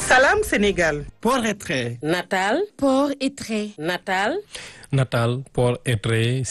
Salam Sénégal. Port et trait. Natal. Port et trait. Natal. Natal Port et trait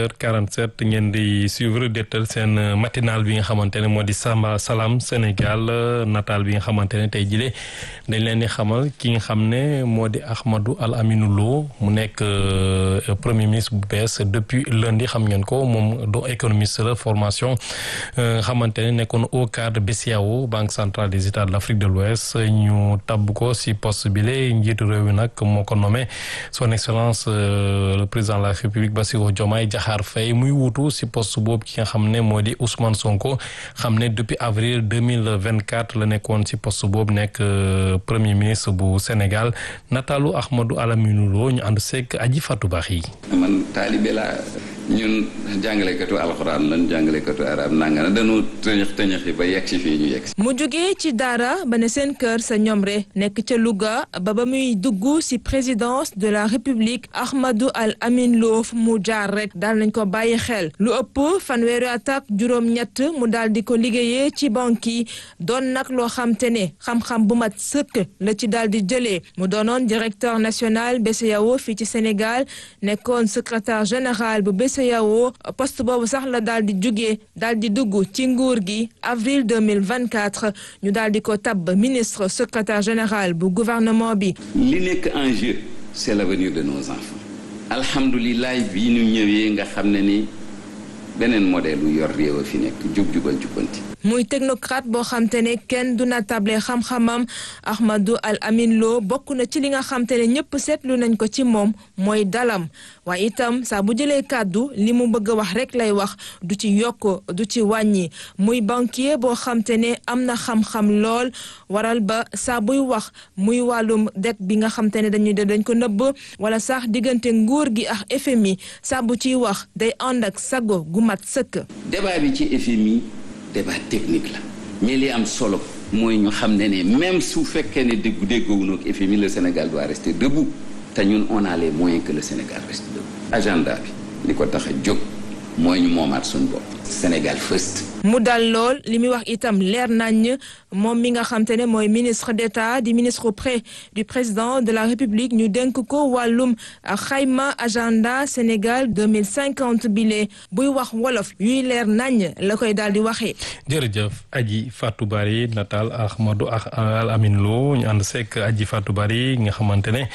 6h47 ngeen di suivre dettal seen matinal bi nga xamante ne moo di Samba Salam Sénégal natal bi nga xamante ne tey jile dañ leen di xamal ki nga xam ne moo di Ahmadou Al Aminou Lo mu nekk premier ministre bu bees depuis lundi xam ngeen ko moom do économiste la formation nga xamante ne nekkoon au cadre BCEAO Banque centrale des États de l'Afrique de l'Ouest ñu tabb ko si poste bi la njiitu réew mi nag moo ko nommé son excellence le président de la République Bassirou Diomaye Diakhar Faye muy wuutu si poste boobu ki nga xam ne moo di Ousmane Sonko xam ne depuis avril deux mille vingt quatre la nekkoon si poste boobu nekk premier ministre bu Sénégal nataalu Ahmadou Al Aminou Lo ñu ànd seeg aji Fatou Baax yi. man taalibe laa ñun jàngalekatu alxuraan lan jàngalekatu arab nanga na dañoo tëñëx tëñëxi ba yegg si fii ñu yegg si. mu jógee ci daara ba ne seen kër sa ñomre nekk ca Louga ba ba muy dugg ci présidence de la République Ahmadou Al Amin Lo fu mu jaar rek daal nañ ko bàyyi xel lu ëpp fanweeri at ak juróom-ñett mu daal di ko liggéeyee ci banque yi doon nag loo xam te ne xam-xam bu mat sëkk la ci daal di jëlee mu doonoon directeur national BCEAO fii ci Sénégal nekkoon secrétaire général bu BCEAO poste boobu sax la daal di jugee daal di dugg ci nguur gi avril deux mille vingt quatre ñu daal di ko tabb ministre secrétaire général bu gouvernement bi. li nekk en jeu c'est l'avenir de nos enfants. alhamdulilah bii ñu ñëwee nga xam ne ni beneen modèle lu yor réew a fi nekk jub jubal jubbanti. muy technocrate boo xam te ne kenn du na table xam-xamam Ahmadou Al Amin Lo bokk na ci li nga xam te ne ñëpp seetlu nañ ko ci moom mooy dalam waaye itam saa bu jëlee kàddu li mu bëgg a wax rek lay wax du ci yokk du ci wàññi muy banquier boo xam te ne am na xam-xam lool waral ba saa buy wax muy wàllum det bi nga xam te ne dañuy dañ ko nëbb wala sax diggante nguur gi ak FMI saa bu ciy wax day ànd ak sago gu mat sëkk. débat bi ci FMI. débat technique la mais li am solo mooy ñu xam ne ne même su fekkee ne déggu déggoowuñu ak FMI le Sénégal doit rester debout te ñun on a les moyens que le Sénégal reste debout agenda bi li ko tax a jóg mooy ñu moomaat suñu bopp Sénégal first mu dal lool li muy wax itam leer nañ moom mi nga xam te ne mooy ministre d'État di ministre auprès du président de la République ñu dénk ko wàllum xayma agenda Sénégal 2050 bile buy wax wolof yuy leer nañ la koy daal di waxee. jërëjëf aji Fatou Bari natal Ahmadou Al Amin Lo ñu ànd sekk aji Fatou Bari nga xamante ne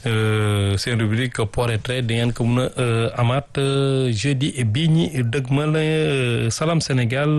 seen rubrique port et trait di ngeen ko mën a amaat jeudi bii ñi dëgmal Salam Sénégal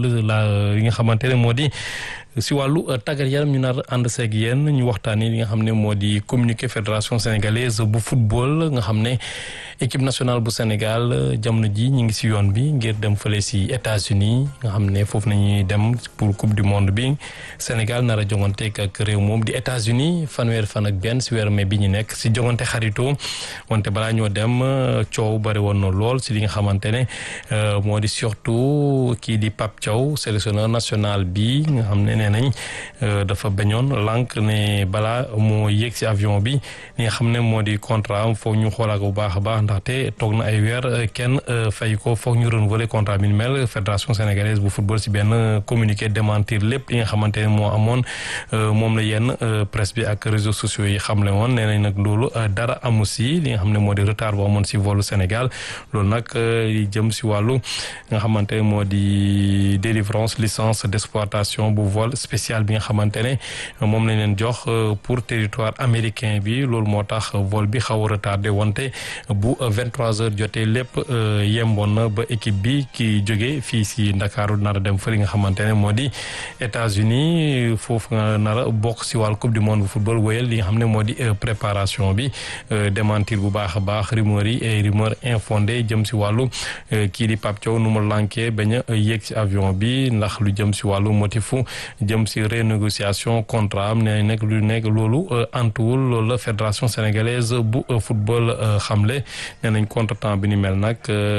la li nga xamante ne moo di si wàllu tàggat yaram ñu nar ànd seeg yéen ñu waxtaanee li nga xam ne moo di communiqué fédération sénégalaise bu football nga xam ne équipe nationale bu Sénégal jamono ji ñu ngi si yoon bi ngir dem fële si États-Unis nga xam ne foofu nañuy dem pour coupe du monde bi Sénégal nar a jonganteeg ak réew moom di États-Unis fanweer fan ak benn si weeru mai bi ñu nekk si jongante xarito wante balaa ñoo dem coow bari woon na lool si li nga xamante ne moo di surtout kii di Pape Thiaw sélectionneur national bi nga xam ne nee nañ dafa bañoon lànk ne balaa moo yéeg si avion bi li nga xam ne moo di contrat am foog ñu xoolaat bu baax a baax ndaxte toog na ay weer kenn fay ko foog ñu renouveler contrat bi mel fédération sénégalaise bu football si benn communiqué démentir lépp li nga xamante ne moo amoon moom la yenn presse bi ak réseaux sociaux yi xamle woon nee nañ nag loolu dara amu si li nga xam ne moo di retard bu amoon si volu Sénégal loolu nag li jëm si wàllu nga xamante ne moo di délivrance licence d'exploitation bu vol spécial bi nga xamante ne moom lañ leen jox pour territoire américain bi loolu moo tax vol bi xaw a retardé wante bu 23 heures jotee lépp yemboon na ba équipe bi ki jóge fii si Ndakaaru nar a dem fële nga xamante ne moo di États-Unis foofu nga nar a bokk si wàllu coupe du monde bu football wéyal li nga xam ne moo di préparation bi démentir bu baax a baax rumeur yi ay rumeur infondé jëm si wàllu kii di Pape Thiaw nu mu lankee bañ a yéeg si avion bi ndax lu jëm si wàllu motifu jëm si renégociation contrat am nee nekk lu nekk loolu antuwul loolu la fédération sénégalaise bu football xamle nee nañ contretemps bi ni mel nag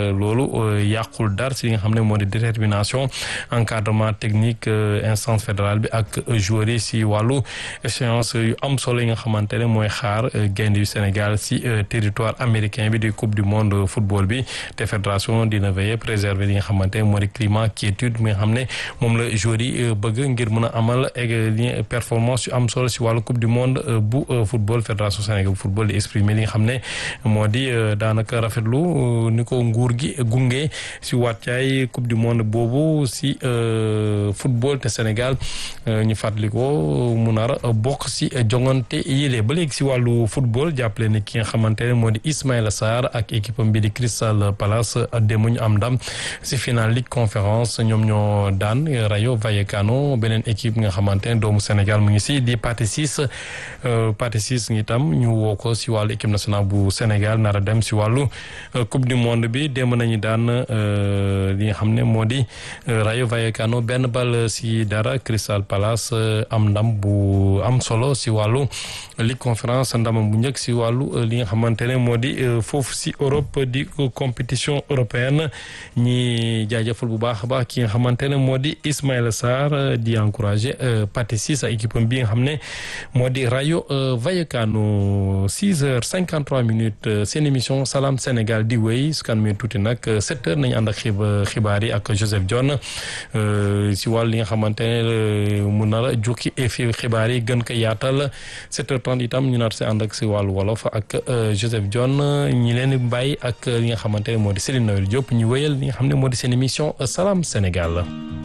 loolu yàqul dar si li nga xam ne moo di détermination encadrement technique instance fédérale bi ak joueurs yi si wàllu échéance yu am solo yi nga xamante ne mooy xaar gaynde yu Sénégal si territoire américain bi di coupe du monde football bi te fédération dina veiller préserver li nga xamante ne moo di climat quiétude mi nga xam ne moom la joueurs yi bëgg ngir mën a amal li performance yu am solo si wàllu coupe du monde bu football fédération sénégal bu football di exprimer li nga xam ne moo di daanaka rafetlu ni ko nguur gi gunge si wàccaay coupe du monde boobu si football te Sénégal ñu fàttali ko mu nar bokk si jongante yile ba léegi si wàllu football jàppale ne ki nga xamante ne moo di Ismaïla Sarr ak équipe am bi di Crystal Palace démb ñu am ndam si final Ligue Conférence ñoom ñoo daan Rayo Vallecano beneen équipe nga xamante ne doomu Sénégal mu ngi si di Pathé Ciss Pathé Ciss ngi tam ñu woo ko si wàllu équipe nationale bu Sénégal nar a dem si wàllu coupe du monde bi démb nañu daan li nga xam ne moo di Rayo Vallecano benn bal si dara Crystal Palace am ndam bu am solo si wàllu Ligue Conférence ndamam bu njëkk si wàllu li nga xamante ne moo di foofu si Europe di compétition européenne ñi jaajëfal bu baax a baax ki nga xamante ne moo di Ismaïla Sarr di encouragé Pathé Ciss ak équipe bi nga xam ne moo di Rayo Vallecano 6 heures 53 minutes seen émission Salam Sénégal di wéy su kan mi tuuti nag 7 heures nañu ànd ak xibaar yi ak Joseph Dione si wàllu li nga xamante ne mu nar a jukki fi xibaar yi gën ko yaatal 7 heures 30 itam ñu nar si ànd ak si wàllu wolof ak Joseph Dione ñi leen di bàyyi ak li nga xamante ne moo di Céline Noël Diop ñu wéyal li nga xam ne moo di seen émission Salam Sénégal